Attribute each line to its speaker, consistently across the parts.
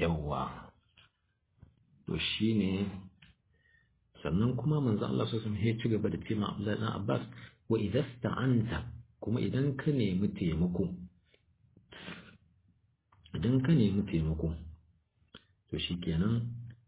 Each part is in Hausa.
Speaker 1: yawwa to shine sannan kuma manzo Allah sallallahu alaihi wasallam ya ci gaba da cewa Abdullahi dan Abbas wa idasta'anta kuma idan ka nemi taimako idan ka nemi taimako to shikenan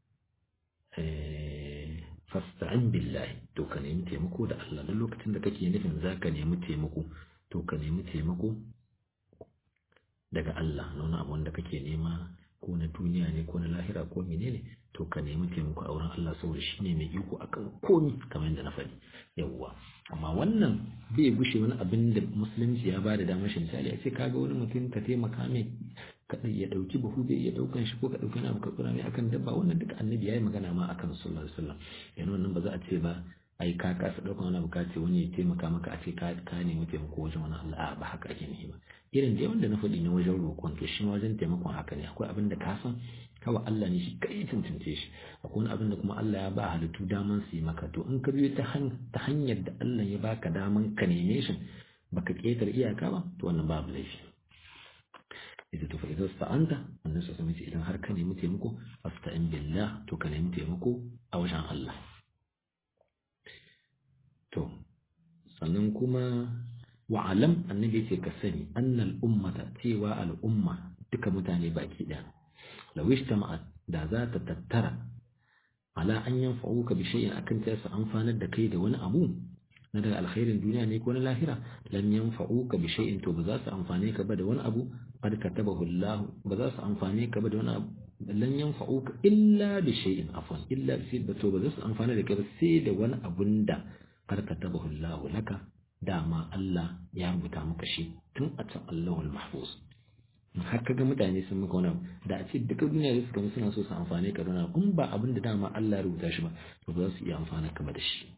Speaker 1: eh fasta'in billahi to ka nemi taimako da Allah duk lokacin da kake nufin zaka nemi taimako to ka nemi taimako daga Allah na wani abu wanda kake nema ko na duniya ne ko na lahira ko menene to ka nemi taimako a wurin Allah saboda shi ne mai iko akan komi kamar yadda na faɗi yawwa amma wannan bai gushe wani abin da musulunci ya bada damar shi misali a ce kaga wani mutum ka taimaka mai ka ya dauki buhu bai iya daukan shi ko ka dauki na ka kura mai akan dabba wannan duka annabi yayi magana ma akan sallallahu alaihi wasallam yana wannan ba za a ce ba ai ka kasa daukan wani abu ka ce wani ya taimaka maka a ce ka ka nemi taimako wajen wani Allah ba haka ake nufi ba irin da wanda na faɗi na wajen roƙon to shi wajen taimakon haka ne akwai abin da ka san kawai Allah ne shi kai tuntunce shi akwai wani abin da kuma Allah ya ba halittu daman su yi maka to in ka biyo ta hanyar da Allah ya baka daman ka neme shi baka ƙetare iyaka ba to wannan babu laifi idan to fa idan sta'anta annabi sallallahu alaihi idan har ka nemi taimako fasta'in billah to ka nemi taimako a wajen Allah to sannan kuma wa'alam annabi ce ka sani annal ummata cewa al'umma duka mutane baki ɗaya law ijtama'at da za ta tattara ala an yanfa'uka bi shay'in akan ta su amfanar da kai da wani abu na daga alkhairin duniya ne ko na lahira lam yanfa'uka bi shay'in to ba za su amfane ka ba da wani abu qad katabahu Allah ba za su amfane ka ba da wani abu lan yanfa'uka illa bi shay'in afwan illa bi to ba za su amfane da kai ba sai da wani abun da qad katabahu Allah laka dama Allah ya rubuta maka shi tun a can Allahul Mahfuz har kaga mutane sun maka wani da a ce duka duniya da suka suna so su amfane ka dona in ba abin da dama Allah ya rubuta shi ba to ba za su iya amfana kama da shi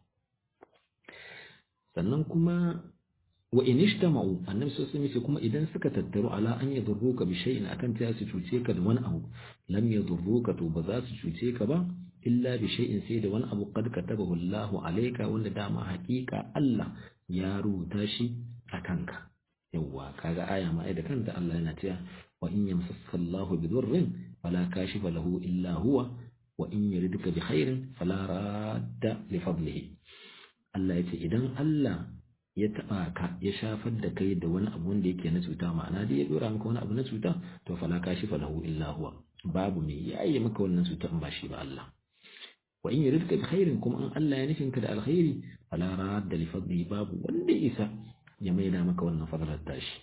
Speaker 1: sannan kuma wa in ishtama'u annabi sallallahu alaihi wasallam kuma idan suka tattaru ala an yadurruka bi shay'in akan ta su cuce ka da wani abu lam yadurruka to ba za su cuce ka ba illa bi shay'in sai da wani abu qad katabahu Allahu alayka wanda dama haƙiƙa Allah ya rubuta shi a kanka yawwa kaga aya ma ai da kanta Allah yana cewa wa in yamsaka Allahu bi dhurrin fala kashifa lahu illa huwa wa in yuridka bi khairin fala radda li fadlihi Allah yace idan Allah ya taba ka ya shafar da kai da wani abu wanda yake na cuta ma'ana dai ya dora maka wani abu na cuta to fala kashifa lahu illa huwa babu me yayi maka wannan cuta in ba shi ba Allah wa in yuridka bi khairin kuma an Allah ya nufin ka da alkhairi fala radda li fadlihi babu wanda isa ya maida maka wannan fadlar tashi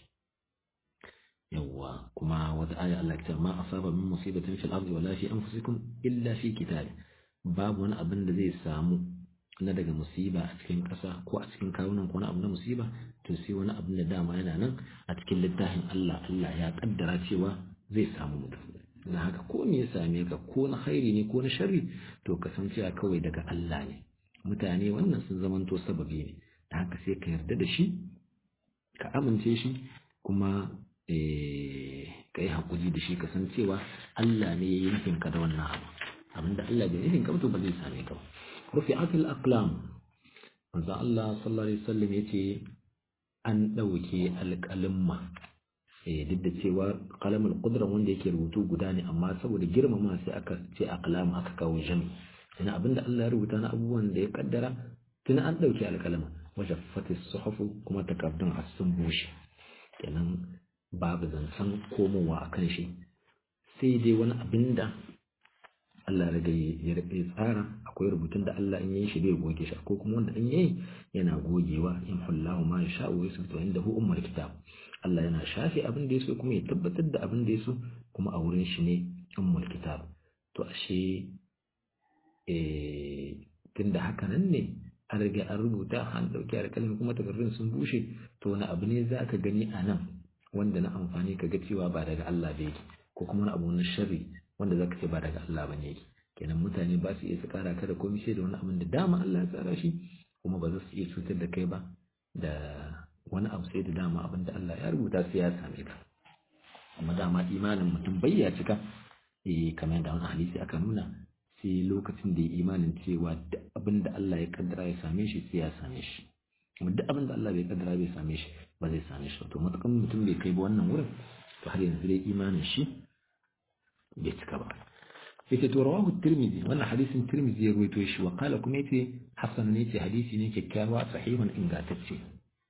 Speaker 1: yawwa kuma wata aya Allah ta ma asaba min musibatin fil ardi wala fi anfusikum illa fi kitab babu wani abin da zai samu na daga musiba a cikin ƙasa ko a cikin kawunan ko wani abu na musiba to sai wani abin da dama yana nan a cikin littafin Allah Allah ya kaddara cewa zai samu mutum na haka ko me ya same ka ko na khairi ne ko na sharri to ka san cewa kawai daga Allah ne mutane wannan sun zamanto sababi ne da haka sai ka yarda da shi ka amince shi kuma ka yi haƙuri da shi ka san cewa Allah ne ya yi nufin ka da wannan abu abinda Allah bai nufin ka to ba zai same ka ba rufi akil aqlam manzo Allah sallallahu alaihi wasallam yace an dauke alƙalimma eh duk da cewa qalamul qudra wanda yake rubutu guda ne amma saboda girmama sai aka ce aqlam aka kawo jami ina abinda Allah ya rubuta na abubuwan da ya kaddara tun an dauke alƙalama wajaffati suhufu kuma takardun a sun bushe kenan babu zancen komowa a kan shi sai dai wani abin da Allah riga ya tsara akwai rubutun da Allah in yi shi bai goge shi ko kuma wanda in yayi yana gogewa in hullahu ma ya sha'u ya sabta inda hu ummul kitab Allah yana shafe abin da yaso kuma ya tabbatar da abin da yaso kuma a wurin shi ne ummul kitab to ashe eh tunda haka nan ne an riga an rubuta an dauki alƙalami kuma takardun sun bushe to wani abu ne za ka gani a nan wanda na amfani ka ga cewa ba daga Allah ba yake ko kuma wani abu na sharri wanda za ka ce ba daga Allah ba ne yake kenan mutane ba su iya su kara ka da komai sai da wani abin da dama Allah ya tsara shi kuma ba za su iya cutar da kai ba da wani abu sai da dama abin da Allah ya rubuta sai ya same ka amma dama imanin mutum bai ya cika eh kamar da wani hadisi aka nuna sai lokacin da ya imanin cewa duk abin da Allah ya kaddara ya same shi sai ya same shi kuma duk abin da Allah bai kaddara bai same shi ba zai same shi to matukan mutum bai kai ba wannan wurin to har yanzu dai imanin shi bai cika ba yace to rawahu tirmidhi wannan hadisin tirmidhi ya ruwaito shi wa qala kuma yace hasan ne yace hadisi ne kyakkyawa sahihun ingantacce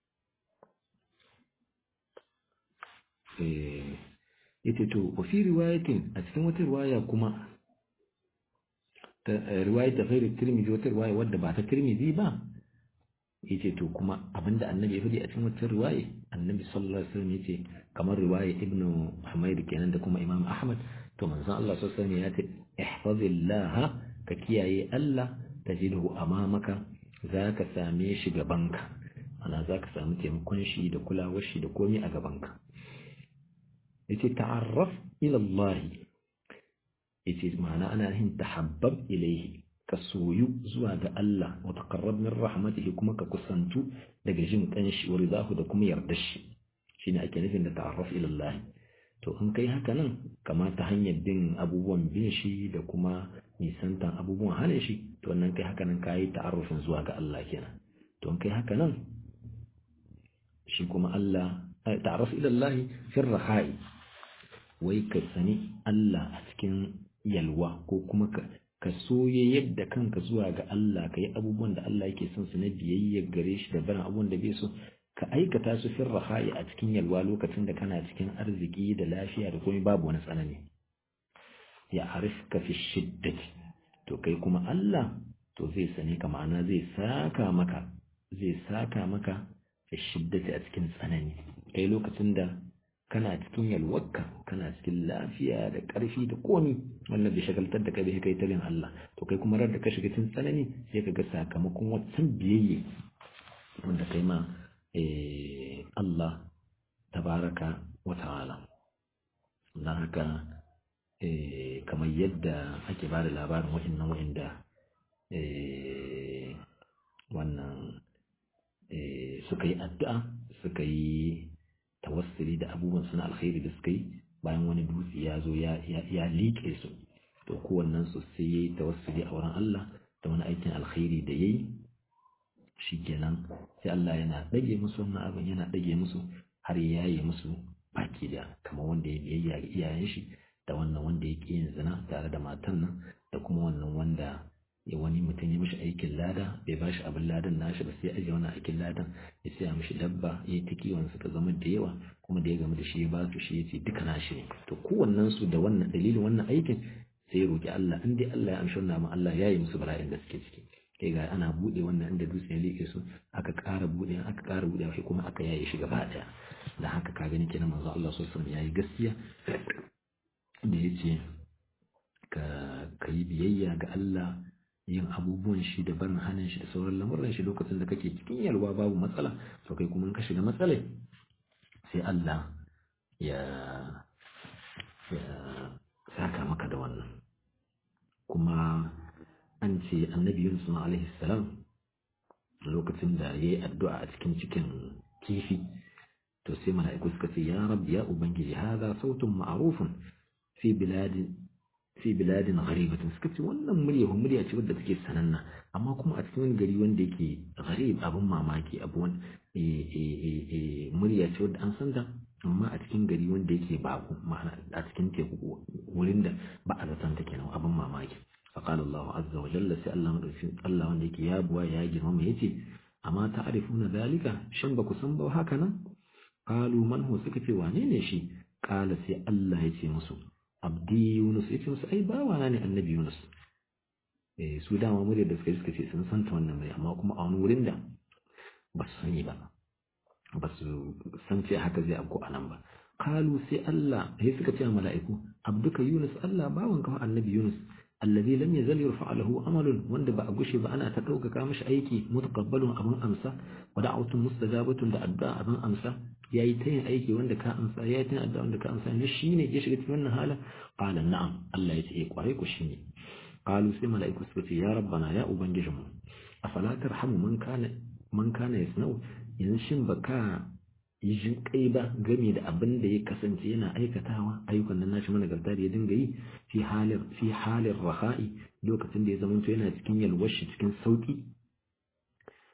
Speaker 1: eh yace to wa fi riwayatin a cikin wata riwaya kuma ta riwaya ta ghairi tirmidhi wata riwaya wadda ba ta tirmidhi ba yace to kuma abinda annabi ya faɗi a cikin wata riwaya annabi sallallahu alaihi wasallam yace kamar riwaya ibnu humayd kenan da kuma imam ahmad to manzon Allah sallallahu alaihi wasallam ya ce ihfazillah ka kiyaye Allah tajidhu amamaka zaka same shi gabanka ana zaka samu taimakon shi da kulawar shi da komai a gabanka yace ta'arraf ila Allah yace ma'ana ana yin tahabbab ilayhi ka soyu zuwa ga Allah wa taqarrab min rahmatihi kuma ka kusantu daga jin kanshi wa ridahu da kuma yardar shi shine ake nufin da ta'arraf ila Allah to in kai haka nan kama ta hanyar bin abubuwan bin shi da kuma nisantan abubuwan hana shi to wannan kai haka nan kayi ta'arrufin zuwa ga Allah kenan to in kai haka nan shi kuma Allah ta'arruf ila Allah fi rahai wai ka sani Allah a cikin yalwa ko kuma ka ka soye yadda kanka zuwa ga Allah ka yi abubuwan da Allah yake son su na biyayya gare shi da barin abubuwan da bai so ka aikata su fin raha'i a cikin yalwa lokacin da kana cikin arziki da lafiya da komai babu wani tsanani ya arifka fi shiddati to kai kuma Allah to zai sani ka ma'ana zai saka maka zai saka maka fi shiddati a cikin tsanani kai lokacin da kana cikin yalwarka kana cikin lafiya da ƙarfi da komi wannan bai shagaltar da kai bai kai talin Allah to kai kuma rar da ka shiga cikin tsanani sai ka ga sakamakon wancan biyayye wanda kai ma Allah tabaraka wa ta'ala don haka kamar yadda ake ba da labarin wa'annan wa'anda wannan suka yi addu'a suka yi tawassuli da abubuwan suna alkhairi da suka yi bayan wani dutse ya zo ya liƙe su to kowannen su sai ya yi tawassuli a wurin Allah da wani aikin alkhairi da ya yi shi kenan sai Allah yana ɗage musu wannan abin yana ɗage musu har ya yaye musu baki da kamar wanda ya biyayya ga iyayen shi da wannan wanda ya ƙi yin zina tare da matan nan da kuma wannan wanda ya wani mutum ya mishi aikin lada bai ba shi abin ladan nashi ba sai aje wani aikin ladan ya siya mishi dabba ya yi ta kiwon suka zama da yawa kuma da ya gama da shi ya ba su shi ya ce duka nashi ne to kowannen su da wannan dalilin wannan aikin sai ya roki Allah in dai Allah ya amshi wannan ma Allah ya yi musu bala'in da suke ciki kai ga ana bude wannan inda dutse ya liƙe su aka ƙara bude aka ƙara bude shi kuma aka yaye shi gaba ɗaya da haka ka gani kenan manzo Allah sallallahu alaihi wasallam yayi gaskiya da yace ka kai biyayya ga Allah yin abubuwan shi da barin hannun shi da sauran lamuran shi lokacin da kake cikin yalwa babu matsala to kai kuma in ka shiga matsalai sai Allah ya ya saka maka da wannan kuma an ce annabi Yunus alaihi salam lokacin da yayi addu'a a cikin cikin kifi to sai mala'iku suka ce ya rabbi ya ubangiji hada sautun ma'rufun fi biladin fi biladin gharibatin suka ce wannan murya murya ce wadda take sananna amma kuma a cikin wani gari wanda yake gharib abin mamaki abu wani murya ce wadda an san ta amma a cikin gari wanda yake babu ma'ana a cikin teku wurin da ba a zaton ta kenan abin mamaki فقال الله عز وجل سي الله مدوكين الله wanda yake ya buwa ya girmama yace amma ta'rifuna zalika shin ba ku san ba haka nan qalu man hu suka ce wane ne shi qala sai Allah yace musu abdi yunus yace musu ai bawa na ne annabi yunus eh su dama mu da suka suka ce sun san ta wannan mai amma kuma a wani wurin da ba su sani ba ba su san ce haka zai abu anan ba qalu sai Allah sai suka ce mala'iku abduka yunus Allah bawan ka annabi yunus الذي لم يزل يرفع له أمل وند بأقش بأنا تدوك كامش أيكي متقبل أبن أمسى ودعوة مستجابة لأداء أبن أمسى يايتين أيكي وند كأمسى يايتين أداء وند كأمسى نشيني يشغت من هذا قال نعم الله يتئيك وعيك وشيني قالوا سيما لأيك سكتي يا ربنا يا أبن ججم أفلا ترحم من كان من كان يسنو ينشن بكا jin kai ba game da abin da ya kasance yana aikatawa ayyukan nan nashi managarta da ya dinga yi fi halin fi halin raha'i lokacin da ya zama to yana cikin yalwashi cikin sauki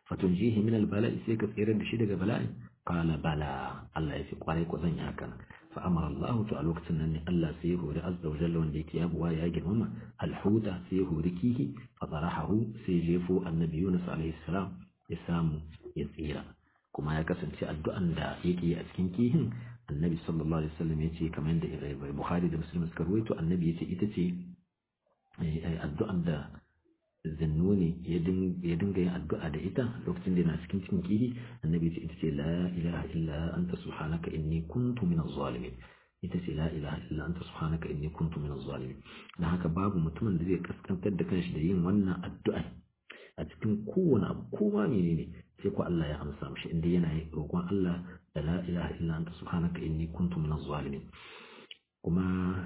Speaker 1: fatunjihi min albala'i sai ka tsere da shi daga bala'i qala bala Allah ya fi kwarai ko zan yi hakan fa amara Allah to a lokacin nan ne Allah sai ya hori azza wa jalla wanda yake yabuwa ya girmama alhuta sai ya hori kihi fa zarahu sai jefo annabi Yunus alaihi salam ya samu ya tsira kuma ya kasance addu'an da yake yi a cikin kihin annabi sallallahu alaihi wasallam ya ce kamar da Bukhari da Muslim suka rawaito annabi ya ce ita ce addu'an da zannuni ya dinga yin addu'a da ita lokacin da yana cikin cikin kihi annabi ce ita ce la ilaha illa anta subhanaka inni kuntu minaz zalimin ita ce la ilaha illa anta subhanaka inni kuntu minaz zalimin dan haka babu mutumin da zai kaskantar da kanshi da yin wannan addu'a a cikin kowane abu kowa menene sai ko Allah ya amsa mishi inda yana roƙon Allah da la ilaha illa anta subhanaka inni kuntu minaz zalimin kuma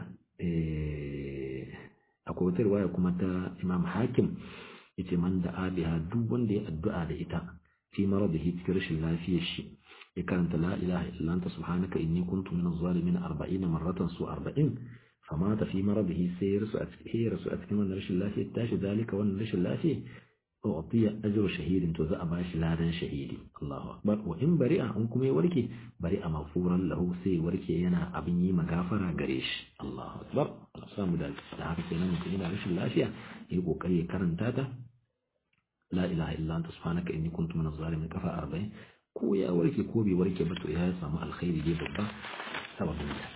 Speaker 1: akwai wata riwaya kuma ta Imam Hakim yace man da abiha duk wanda ya addu'a da ita fi maradihi cikin rashin lafiyar shi ya karanta la ilaha illa anta subhanaka inni kuntu minaz zalimin 40 marratan su 40 famata fi maradihi sai ya rasu a cikin rasu a cikin wannan rashin lafiyar tashi zalika wannan rashin lafiyar أعطي أجر شهيد توزع باش لادا شهيد الله أكبر وإن بريء أنكم يوركي بريء مغفورا له سي وركي ينا أبني مغافرة قريش الله أكبر الأسلام ذلك لعارف سينا ممكن إلى رشي الأشياء يقول كري كرن تاتا لا إله إلا أنت سبحانك إني كنت من الظالمين كفى أربعين ko ya warke ko bai warke ba to ya samu alkhairi dai babba sababin ta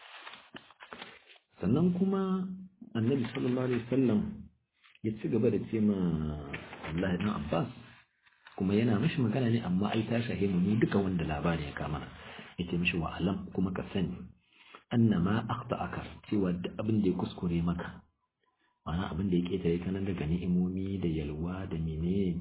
Speaker 1: sannan kuma annabi sallallahu alaihi wasallam ya ci gaba da ce ma Allah ibn Abbas kuma yana mishi magana ne amma ai ta shahe mu ni duka wanda labari ya kama yace mishi wa alam kuma ka sani annama akhta'aka cewa duk abin da ya kuskure maka ma'ana abin da ya ketare ka nan daga ni'imomi da yalwa da menene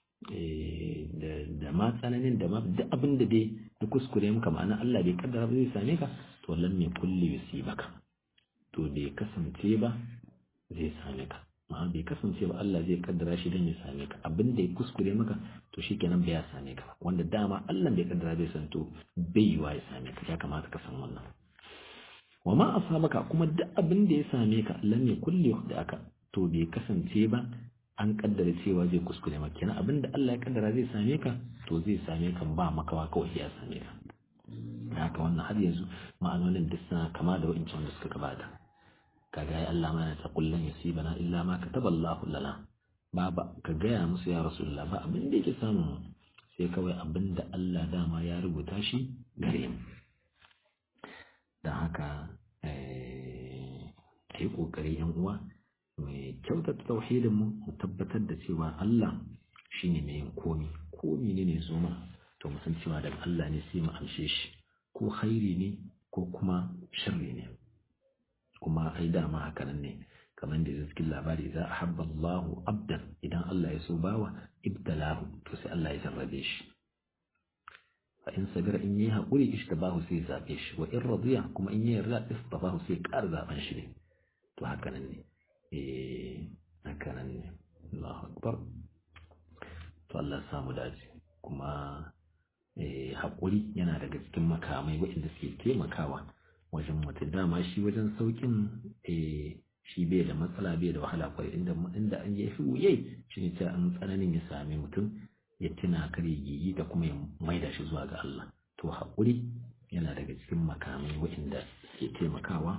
Speaker 1: da ma tsananin da ma duk abin da dai ya kuskure maka ma'ana Allah bai kaddara ba zai same ka to lam ya kulli yusibaka to bai kasance ba zai same ka amma bai kasance ba Allah zai kaddara shi don ya same ka abin da ya kuskure maka to shikenan bai ya same ka wanda dama Allah bai kaddara bai san to bai yiwa ya same ka ya kamata ka san wannan wa ma asabaka kuma duk abin da ya same ka lam yakul aka to bai kasance ba an kaddara cewa zai kuskure maka kenan abin da Allah ya kaddara zai same ka to zai same ka ba makawa kawai ya same ka haka wannan har yanzu ma'anonin duk suna kama da wa'incan wanda suka gabata kaga ya Allah mana ta kullun yusibana illa ma kataballahu lana baba ka gaya musu ya rasulullah ba abin da yake samu sai kawai abin da Allah dama ya rubuta shi gare mu dan haka eh yi kokari yan uwa mai kyautata tauhidin mu mu tabbatar da cewa Allah shine mai yin komi ko menene zo ma to mu san cewa daga Allah ne sai mu amshe shi ko khairi ne ko kuma sharri ne kuma ai dama haka nan ne kamar da cikin labari za a habba Allahu abdan idan Allah ya so bawa ibtalahu to sai Allah ya jarrabe shi fa in sabira in yi haƙuri ishtabahu sai ya zabe shi wa in radiya kuma in yi yarda istabahu sai ƙara zaben shi ne to haka nan ne eh haka nan ne Allahu akbar to Allah ya samu dace kuma eh haƙuri yana daga cikin makamai waɗanda suke taimakawa wajen mutum dama shi wajen saukin shi bai da matsala bai da wahala kwai inda inda an yi fi wuyai shi ne ta an tsananin ya sami mutum ya tuna kare gigi da kuma ya maida shi zuwa ga Allah to haƙuri yana daga cikin makamai waɗanda ke taimakawa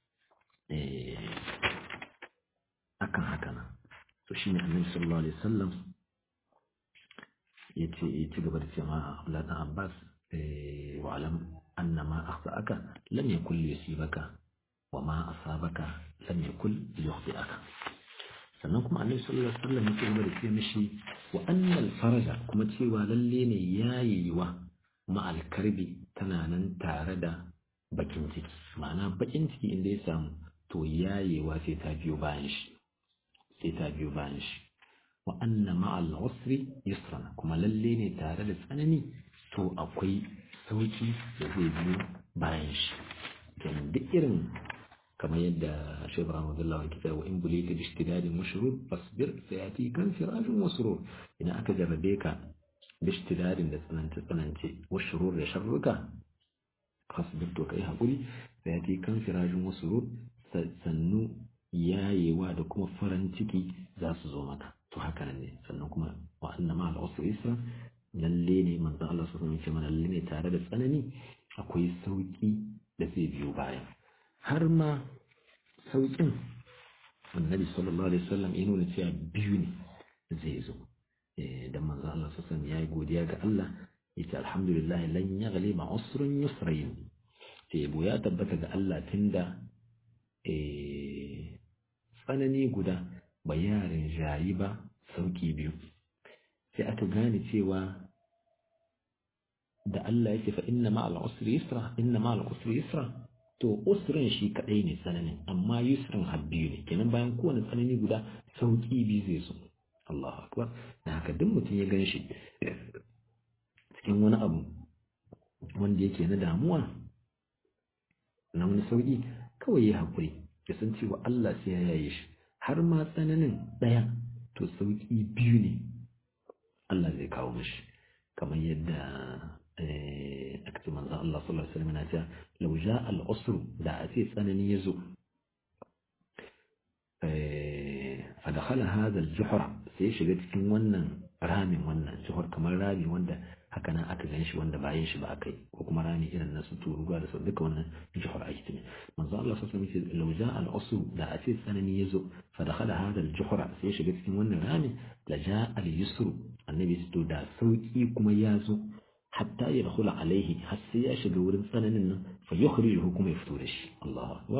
Speaker 1: akan haka nan to shi ne annabi sallallahu alaihi wasallam ya ce ya ci gaba da cewa Abdullah dan Abbas wa alam أن ما أخطأك لم يكن ليصيبك وما أصابك لم يكن ليخطئك sannan kuma annabi sallallahu alaihi wasallam yake gaba da ce mishi wa annal faraja kuma cewa lalle ne yayewa ma alkarbi tana nan tare da bakin ciki ma'ana bakin ciki inda ya samu to yayewa sai ta biyo bayan shi sai ta biyo bayan shi wa anna ma'al usri yusran kuma lalle ne tare da tsanani to akwai sauki da zai biyo bayan shi kenan duk irin kamar yadda Sheikh Ibrahim Abdullah ya kita wa in bulita bi ishtidadin mushrur fasbir sayati kan firajin wasrur idan aka jarrabe ka bi ishtidadin da tsanance tsanance wasrur da sharruka fasbir to kai hakuri sayati kan firajin wasrur sannu yayewa da kuma farin ciki za su zo maka to haka nan ne sannan kuma wa annama al-usri yusra lalle ne manzon Allah sallallahu alaihi wasallam mana lalle ne tare da tsanani akwai sauki da zai biyo baya har ma sauƙin annabi sallallahu alaihi wasallam ya nuna cewa biyu ne zai zo dan manzo Allah sallallahu alaihi ya yi godiya ga Allah yace alhamdulillah lan yaghliba usrun yusrayn sai yabo ya tabbata ga Allah tunda eh tsanani guda ba yarin jayi ba sauki biyu sai aka gane cewa da Allah yake fa inna ma'al usri yusra inna ma'al usri yusra to usrin shi kadai ne tsananin amma yusrin habbiyu ne kenan bayan kowane tsanani guda sauki biyu zai zo Allahu akbar da haka duk mutum ya gan shi cikin wani abu wanda yake na damuwa na wani sauki kawai ya haƙuri ya san cewa Allah sai ya yaye shi har ma tsananin ɗaya to sauki biyu ne Allah zai kawo mishi kamar yadda aka ce manzon Allah sallallahu alaihi wasallam yana cewa law ja'a al-usru da a ce tsanani ya zo fa dakhala hadha al-juhra sai shiga cikin wannan ramin wannan juhur kamar rami wanda haka nan aka gan shi wanda bayan shi ba aka yi ko kuma rami irin na su turuwa da sau duka wannan juhur ake tuni manzo Allah sallallahu alaihi wasallam law ja'a al-usru da a ce tsanani ya zo fa dakhala hadha al-juhra sai shiga cikin wannan rami la ja'a al-yusru annabi to da sauki kuma ya zo hatta ya dakhula alaihi har sai ya shiga wurin tsananin nan fa yukhrijuhu kuma ya fito da shi Allahu akbar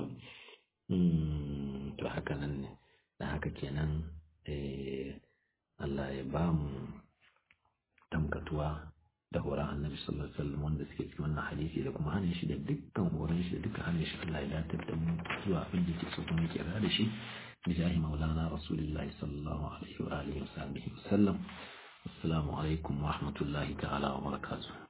Speaker 1: to haka nan ne da haka kenan eh Allah ya ba mu tamkatuwa da horon annabi sallallahu alaihi wasallam wanda suke cikin wannan hadisi da kuma hannun shi da dukkan horon shi da dukkan hannun shi Allah ya datar da mu zuwa abin da yake so kuma yake da shi bijahi maulana rasulullahi sallallahu alaihi wa alihi wa sahbihi wasallam assalamu alaikum wa rahmatullahi ta'ala wa barakatuh